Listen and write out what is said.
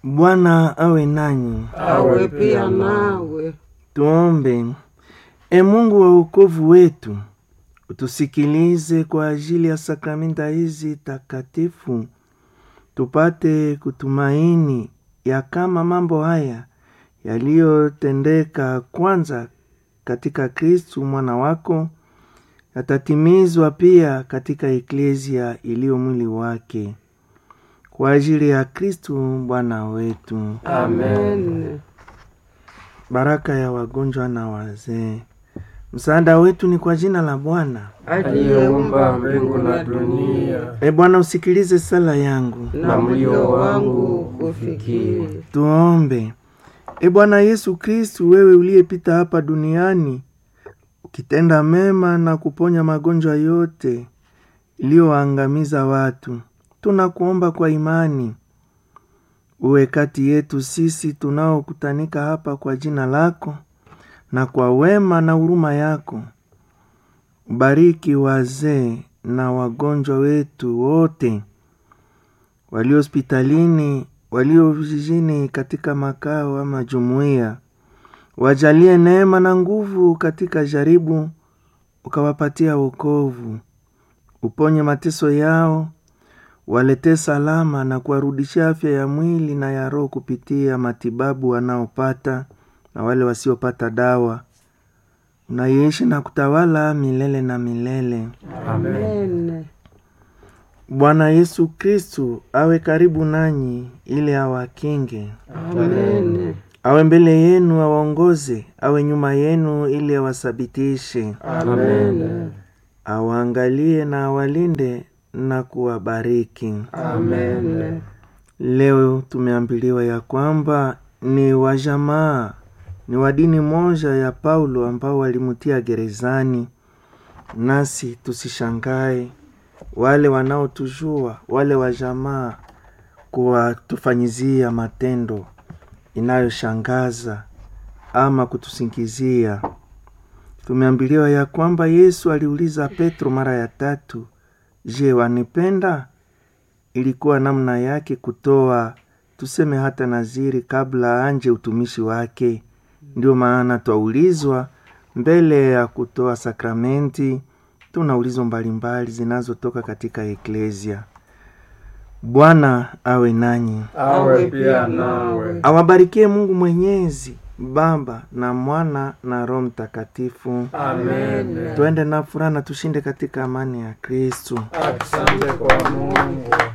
Bwana awe nanyi. awe pia nawe. Tuombe. E Mungu wa wokovu wetu, utusikilize kwa ajili ya sakramenta hizi takatifu, tupate kutumaini ya kama mambo haya yaliyotendeka kwanza katika Kristu mwana wako yatatimizwa pia katika eklezia iliyo mwili wake kwa ajili ya Kristu Bwana wetu. Amen. Baraka ya wagonjwa na wazee. Msaada wetu ni kwa jina la Bwana. Aliyeumba mbingu na dunia, E Bwana, usikilize sala yangu. na mlio wangu kufikiri. Tuombe. E Bwana Yesu Kristu, wewe uliyepita hapa duniani ukitenda mema na kuponya magonjwa yote iliyoangamiza watu, tunakuomba kwa imani uwe kati yetu sisi tunaokutanika hapa kwa jina lako, na kwa wema na huruma yako ubariki wazee na wagonjwa wetu wote walio hospitalini, walio vijijini, katika makao ama jumuiya. Wajalie neema na nguvu katika jaribu, ukawapatia wokovu. Uponye mateso yao, waletee salama na kuwarudishia afya ya mwili na ya roho kupitia matibabu wanaopata na wale wasiopata dawa. Unaishi na kutawala milele na milele. Amen. Bwana Yesu Kristu awe karibu nanyi ili awakinge, Amen. awe mbele yenu awaongoze, awe nyuma yenu ili awasabitishe, Amen. awaangalie na awalinde na kuwabariki. Amen. Leo tumeambiliwa ya kwamba ni wajamaa ni wa dini moja ya Paulo ambao walimutia gerezani, nasi tusishangae wale wanaotujua wale wa jamaa kuwatufanyizia matendo inayoshangaza ama kutusingizia. Tumeambiliwa ya kwamba Yesu aliuliza Petro mara ya tatu, je, wanipenda? Ilikuwa namna yake kutoa tuseme hata naziri kabla anje utumishi wake. Ndio maana twaulizwa mbele ya kutoa sakramenti, tuna ulizo mbalimbali zinazotoka katika eklezia. Bwana awe nanyi, Awe pia nawe. awabarikie Mungu Mwenyezi, Baba na Mwana na Roho Mtakatifu. Amen. Tuende na furaha na tushinde katika amani ya Kristu. Asante kwa Mungu.